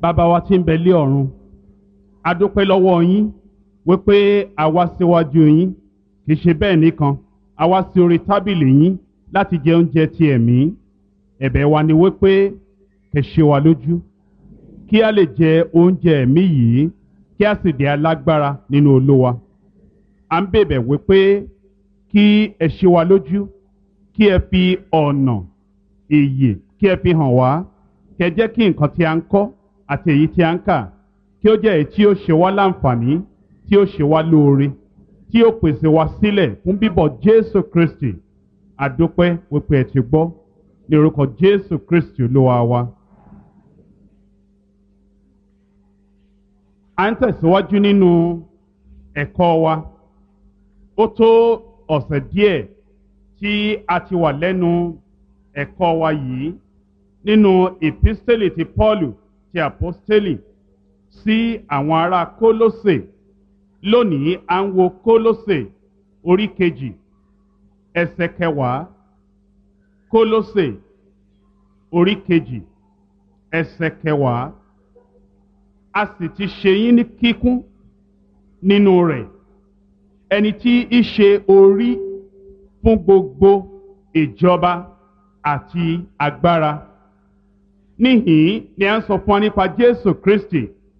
bàbá wa tí ń bẹ lé ọ̀run a dúpẹ́ lọ́wọ́ yín wípé a wá síwájú yín kì í ṣe bẹ́ẹ̀ nìkan a wá sí orí tábìlì yín láti jẹ oúnjẹ ti ẹ̀mí ẹ̀bẹ̀ wa ni wípé kẹ́ ṣe wa lójú kí a lè jẹ oúnjẹ ẹ̀mí yìí kí a sì di alágbára nínú olúwa à ń bèbẹ̀ wípé kí ẹ ṣe wa lójú kí ẹ fi ọ̀nà ìyè kí ẹ fi hàn wá kẹ́ jẹ́ kí nǹkan tí a ń kọ́ àti èyí tí a ń kà kí ó jẹ́ èyí tí ó ṣe wá láǹfààní tí ó ṣe wá lóore tí ó pèsè wá sílẹ̀ fún bíbọ̀ Jésù Kristi àdúpẹ́ wípé ẹ ti gbọ́ ní orúkọ Jésù Kristi olúwa wa. à ń tẹ̀síwájú nínú ẹ̀kọ́ wa ó tó ọ̀sẹ̀ díẹ̀ tí a ti wà lẹ́nu ẹ̀kọ́ wa yìí nínú ìpísítélì ti Pọ́ọ̀lù ti àpọ́stélì sí àwọn ará Kólósè lónìí à ń wo Kólósè orí kejì ẹsẹ̀ kẹwàá Kólósè orí kejì ẹsẹ̀ kẹwàá a sì ti ṣe yín ní kíkún nínú rẹ̀ ẹni tí í ṣe orí fún gbogbo ìjọba àti agbára níhìn ni a ń sọ fún wa nípa Jésù Kristi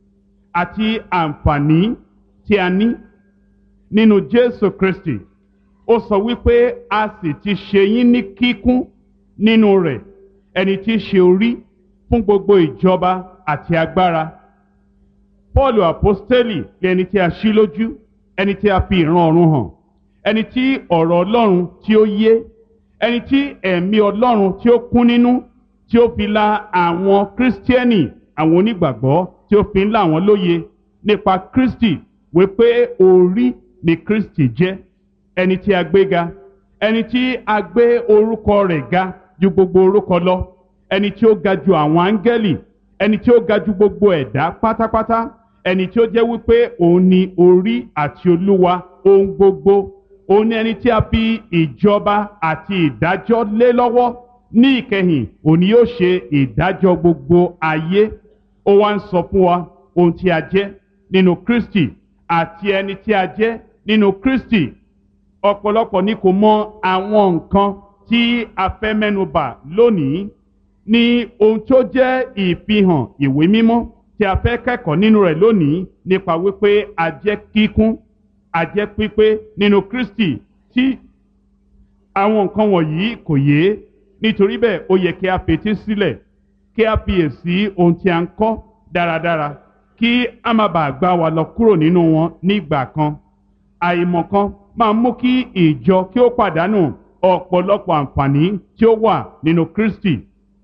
àti àǹfààní tí a ní nínú Jésù Kristi ó sọ wípé a sì ti ṣe yín ní kíkún nínú rẹ̀ ẹni tí í ṣe orí fún gbogbo ìjọba àti agbára Paul apostoli ẹni tí a ṣí lójú ẹni tí a fi ìran ọ̀run hàn ẹni tí ọ̀rọ̀ Ọlọ́run tí ó yé ẹni tí ẹ̀mí Ọlọ́run tí ó kún nínú tí ó fi la àwọn kírísítíẹ́nì àwọn onígbàgbọ́ tí ó fi ń là wọ́n lóye nípa Kristi wípé orí ni Kristi jẹ́ ẹni tí a gbé ga ẹni tí a gbé orúkọ rẹ̀ ga ju gbogbo orúkọ lọ ẹni tí ó ga ju àwọn áńgẹ́lì ẹni tí ó ga ju gbogbo ẹ̀dá pátápátá ẹni tí ó jẹ́ wípé òun ni orí àti olúwa ohun gbogbo òun ni ẹni tí a fi ìjọba àti ìdájọ́ lé lọ́wọ́ ní ìkẹyìn òun ni yóò ṣe ìdájọ́ gbogbo ayé ó wá ń sọ fún wa ohun tí a jẹ́ nínú Kristi àti ẹni tí a jẹ́ nínú Kristi ọ̀pọ̀lọpọ̀ ni kò mọ àwọn nǹkan tí a fẹ́ mẹ́nubà lónìí ní ohun tó jẹ́ ìfihàn ìwé mímọ́ tí a fẹ́ kẹ́kọ̀ọ́ nínú rẹ̀ lónìí nípa wípé a jẹ́ kíkún a jẹ́ pípé nínú Kristi tí àwọn nǹkan wọ̀nyí kò yé nítorí bẹ́ẹ̀ ó yẹ kí a fetí sílẹ̀ kí a fiyèsí ohun tí a ń kọ́ dáradára kí a má bàa gbá wa lọ kúrò nínú wọn nígbà kan àìmọ̀kan máa mú kí ìjọ kí ó pàdánù ọ̀pọ̀lọpọ̀ àǹfààní tí ó wà nínú Kristi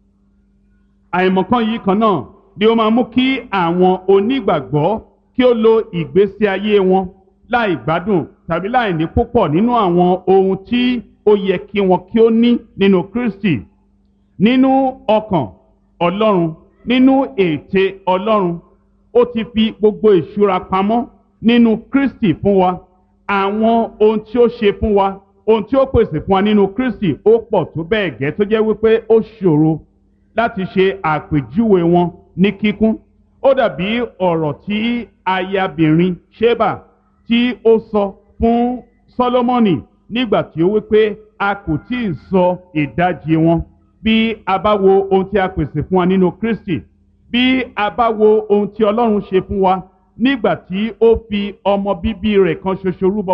àìmọ̀kan yìí kan náà ni ó máa mú kí àwọn onígbàgbọ́ kí ó lo ìgbésí ayé wọn láì gbádùn tàbí láì ní púpọ̀ nínú àwọn ohun tí ó yẹ kí wọn kí ó ní nínú Kristi nínú ọkàn Ọlọ́run nínú ète Ọlọ́run ó ti fi gbogbo ìṣúra pamọ́ nínú Kristi fún wa àwọn ohun tí ó ṣe fún wa ohun tí ó pèsè fún wa nínú Kristi ó pọ̀ tó bẹ́ẹ̀ gẹ́ tó jẹ́ wípé ó ṣòro láti ṣe àpèjúwe wọn ní kíkún ó dàbí ọ̀rọ̀ tí ayabìnrin Ṣébà tí ó sọ fún Sólómọ́nì nígbà tí ó wípé a kò tí ì sọ ìdajì wọn bí a bá wo ohun tí a pèsè fún wa nínú Kristi bí a bá wo ohun tí Ọlọ́run ṣe fún wa nígbà tí ó fi ọmọ bíbí rẹ̀ kan ṣoṣo rúbọ